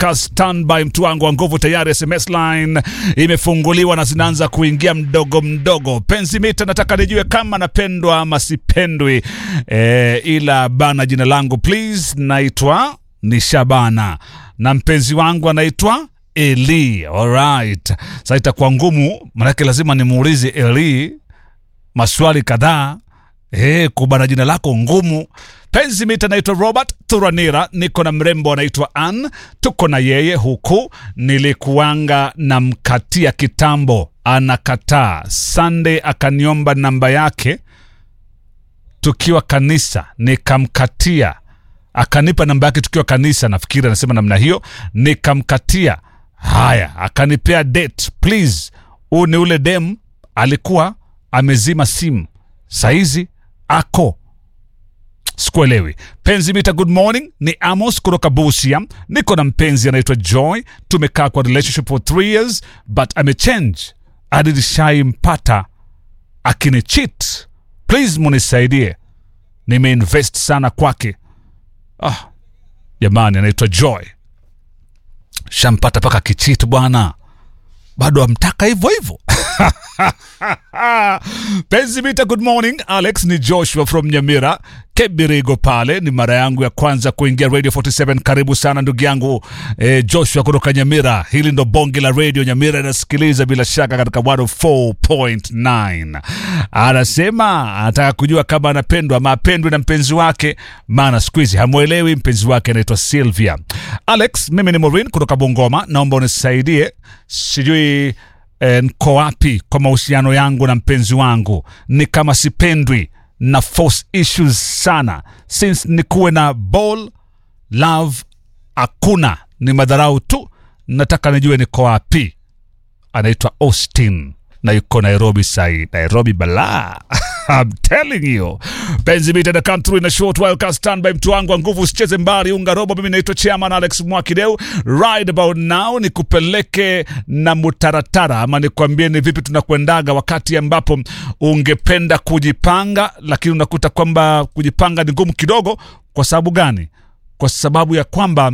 ka standby, mtu wangu wa nguvu, tayari SMS line imefunguliwa na zinaanza kuingia mdogo mdogo. Penzi mita, nataka nijue kama napendwa ama sipendwi. E, ila bana, jina langu please, naitwa ni Shabana na mpenzi wangu anaitwa Eli. Alright, sasa itakuwa ngumu, manake lazima nimuulize Eli maswali kadhaa Eh, kubana jina lako ngumu. Penzi mita naitwa Robert Thuranira, niko na mrembo anaitwa Ann, tuko na yeye huku. Nilikuanga na mkatia kitambo, anakataa. Sunday akaniomba namba yake tukiwa kanisa, nikamkatia. Akanipa namba yake tukiwa kanisa, nafikiri anasema namna hiyo, nikamkatia. Haya, akanipea date. Please, huu ni ule dem alikuwa amezima simu, saizi ako sikuelewi. Penzi mita, good morning, ni Amos kutoka Busia. Niko na mpenzi anaitwa Joy, tumekaa kwa relationship for three years but amechange hadi nishaimpata akinicheat. Please munisaidie, nimeinvest sana kwake. Ah, jamani, anaitwa Joy, shampata mpaka kichit bwana, bado amtaka hivyo hivyo. Penzi mita, good morning. Alex ni Joshua from Nyamira Kebirigo pale. Ni mara yangu ya kwanza kuingia Radio 47. Karibu sana ndugu yangu eh, Joshua kutoka Nyamira. Hili ndo bonge la radio Nyamira inasikiliza bila shaka katika 104.9. Anasema anataka kujua kama anapendwa ama apendwi na mpenzi wake, maana siku hizi hamwelewi mpenzi wake anaitwa Sylvia. Alex, mimi ni Maureen kutoka Bungoma, naomba unisaidie, sijui eh, nko wapi kwa mahusiano yangu na mpenzi wangu, ni kama sipendwi na force issues sana since nikuwe na ball love hakuna, ni madharau tu. Nataka nijue niko wapi. Anaitwa Austin na yuko Nairobi sahi, Nairobi balaa I'm telling you. Penzi mita na come through in a short while ka stand by mtu wangu wa nguvu usicheze mbali unga robo. Mimi naitwa Chairman Alex Mwakideu. Right about now ni kupeleke na mutaratara ama nikwambie ni vipi tunakwendaga wakati ambapo ungependa kujipanga, lakini unakuta kwamba kujipanga ni ngumu kidogo. Kwa sababu gani? Kwa sababu ya kwamba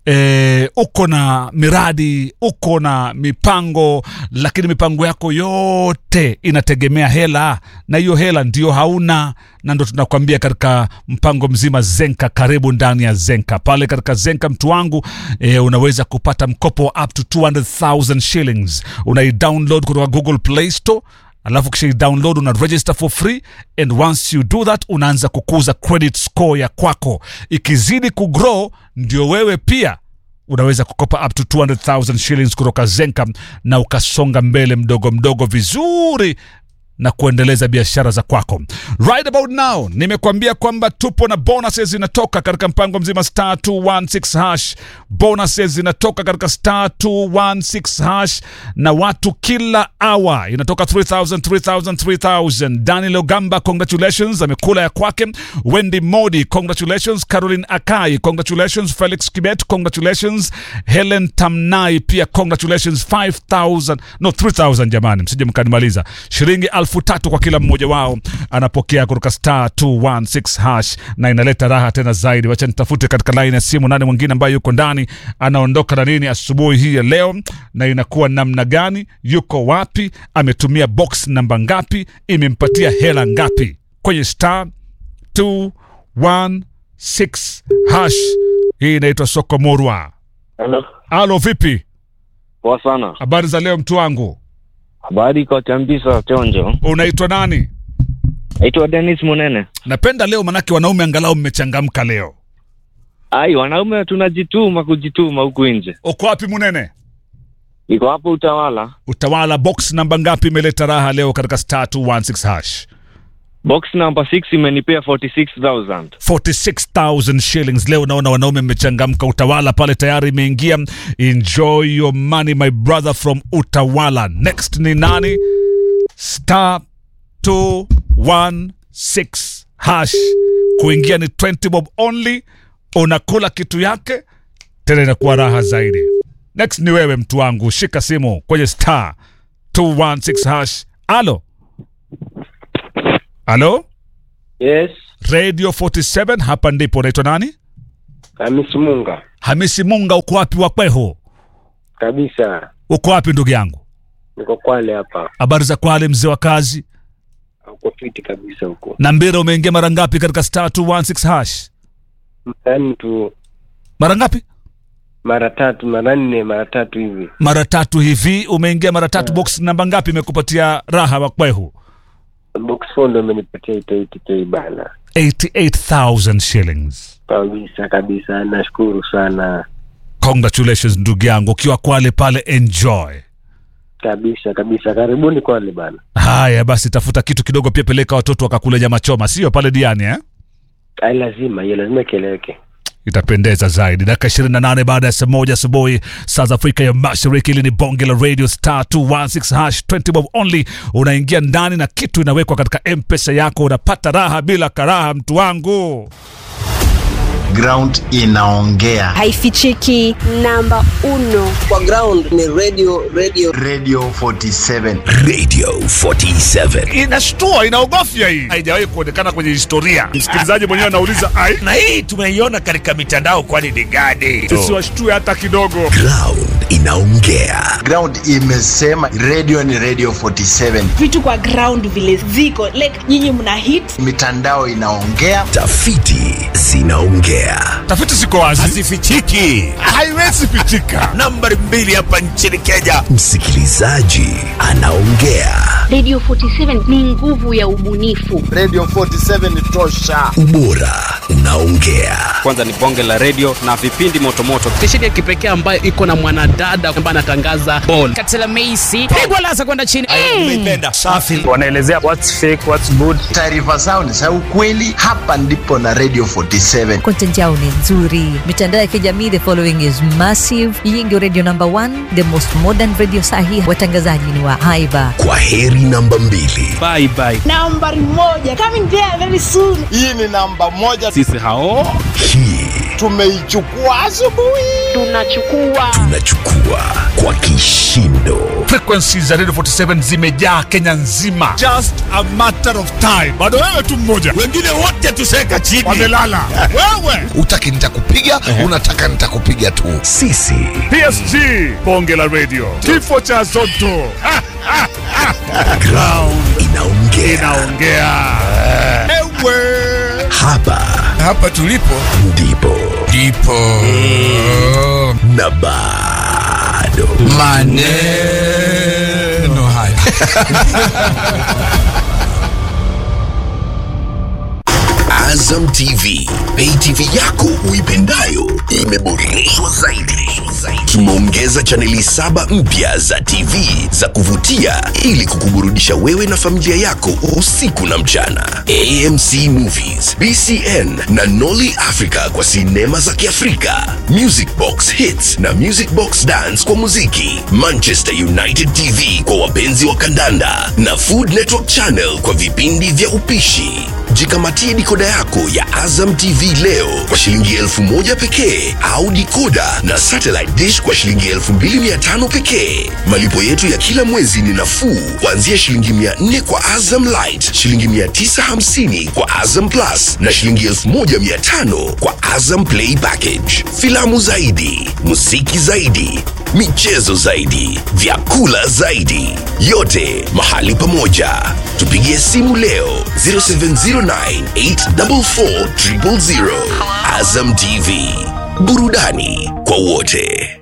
e, uko na miradi uko na mipango, lakini mipango yako yote inategemea hela, na hiyo hela ndio hauna, na ndo tunakwambia katika mpango mzima Zenka. Karibu ndani ya Zenka. Pale katika Zenka mtu wangu e, unaweza kupata mkopo wa up to 200,000 shillings. Unaidownload kutoka Google Play Store alafu kisha download una register for free and once you do that unaanza kukuza credit score ya kwako ikizidi kugrow ndio wewe pia unaweza kukopa up to 200,000 shillings kutoka Zenka na ukasonga mbele mdogo mdogo vizuri na kuendeleza biashara za kwako. Right about now nimekuambia kwamba tupo na bonuses zinatoka katika mpango mzima star 216 hash. Bonuses zinatoka katika star 216 hash na watu kila hour inatoka 3000 3000 3000. Daniel Ogamba congratulations, amekula ya kwake. Wendy Modi congratulations. Caroline Akai congratulations. Felix Kibet congratulations. Helen Tamnai pia congratulations 5000 no 3000 jamani, msije mkanimaliza. Shilingi elfu tatu kwa kila mmoja wao anapokea kutoka star 216 hash na inaleta raha tena zaidi. Wacha nitafute katika line ya simu nani mwingine ambaye yuko ndani anaondoka na nini asubuhi hii ya leo, na inakuwa namna gani, yuko wapi, ametumia box namba ngapi, imempatia hela ngapi kwenye star 216 hash. Hii inaitwa soko morwa. Hello. Alo, vipi? Poa sana. Habari za leo mtu wangu, Habari kwa Chambisa Chonjo. unaitwa nani? Naitwa Dennis Munene. Napenda leo manake wanaume angalau mmechangamka leo. Ai, wanaume tunajituma kujituma huku nje. Uko wapi Munene? Iko hapo Utawala. Utawala box namba ngapi imeleta raha leo katika star 216 hash? Box number 6 imenipea 46000. 46000 shillings leo. Naona wanaume mmechangamka. Utawala pale tayari imeingia. Enjoy your money my brother from Utawala. Next ni nani? Star 216 hash. Kuingia ni 20 bob only. Unakula kitu yake tena inakuwa raha zaidi. Next ni wewe mtu wangu, shika simu kwenye star 216 hash. Alo, alo, Yes, Radio 47 hapa ndipo. Unaitwa nani? Hamisi Munga. Hamisi Munga, uko wapi Wakweho? kabisa. Uko wapi ndugu yangu? Niko Kwale hapa, Habari za Kwale, mzee wa kazi? uko fiti kabisa huko. Na Mbira, umeingia mara ngapi katika star 216 hash? Yaani tu Mara ngapi? mara tatu, mara nne, mara tatu hivi. Mara tatu hivi. Umeingia mara tatu. Box namba ngapi imekupatia raha Wakweho? Box phone ndo imenipatia 88k bana, 88,000 shillings. kabisa kabisa. Nashukuru sana Congratulations ndugu yangu, ukiwa Kwale pale, enjoy. kabisa kabisa. Karibuni Kwale bana. Haya basi, tafuta kitu kidogo pia, peleka watoto wakakule nyama choma, sio pale Diani eh? Ai, lazima hiyo lazima ikeleweke. itapendeza zaidi. Dakika 28 baada ya saa moja asubuhi saa za Afrika ya Mashariki. Hili ni bonge la radio star 216 hash 20 bob only. Unaingia ndani na kitu inawekwa katika mpesa yako, unapata raha bila karaha, mtu wangu. ground inaongea haifichiki namba uno kwa ground ni radio radio radio 47 Radio 47. Inashtua, inaogofya hii, haijawahi kuonekana kwenye historia. Msikilizaji mwenyewe anauliza ai, Na hii tumeiona katika mitandao, kwani ni gani? sisi washtue hata kidogo. Ground inaongea. ground imesema radio ni radio 47 vitu kwa ground vile ziko like nyinyi mna hit mitandao inaongea Tafiti zinaongea. Tafiti ziko wazi, Hazifichiki. haiwezi pichika. Nambari mbili hapa nchini Kenya, msikilizaji anaongea. Radio 47 ni nguvu ya ubunifu. radio 47 tosha Ubora unaongea. kwanza ni bonge la redio na vipindi motomoto stesheni ya kipekee ambayo iko na mwanadada ambaye anatangaza bol katela meisi pigwa lasa kwenda chini Umeipenda. Safi. Wanaelezea what's fake, what's good. taarifa zao ni za ukweli hapa ndipo na radio 47 content yao ni nzuri mitandao ya kijamii the following is massive hii ndio radio number one the most modern radio sahi watangazaji ni wa haiba Kwa heri namba mbili. bye bye nambari moja coming there very soon hii ni namba moja sisi hao Hii tumeichukua asubuhi Tunachukua tunachukua kwa kishindo. Frequencies za Radio 47 zimejaa Kenya nzima, just a matter of time. Bado wewe tu mmoja Wengine wote tuseka chini. wamelala. Wewe Utaki nitakupiga, unataka nitakupiga tu. Sisi PSG, bonge la radio, kifo cha Zotto Ha, ha, ha. ground inaongea. inaongea. Ewe Hapa hapa tulipo ndipo ndipo na bado maneno haya Azam TV, pay TV yako uipendayo imeboreshwa zaidi. Tumeongeza chaneli saba mpya za TV za kuvutia ili kukuburudisha wewe na familia yako usiku na mchana. AMC Movies, BCN na Nolly Africa kwa sinema za Kiafrika, Music Box Hits na Music Box Dance kwa muziki, Manchester United TV kwa wapenzi wa kandanda na Food Network Channel kwa vipindi vya upishi. Jikamatie dikoda yako ya Azam TV leo kwa shilingi elfu moja pekee au dikoda na satellite dish kwa shilingi elfu mbili mia tano pekee. Malipo yetu ya kila mwezi ni nafuu kuanzia shilingi mia nne kwa Azam Light, shilingi mia tisa hamsini kwa Azam Plus na shilingi elfu moja mia tano kwa Azam Play Package. Filamu zaidi, muziki zaidi, michezo zaidi, vyakula zaidi, yote mahali pamoja. Tupigie simu leo 0709844000. Azam TV, burudani kwa wote.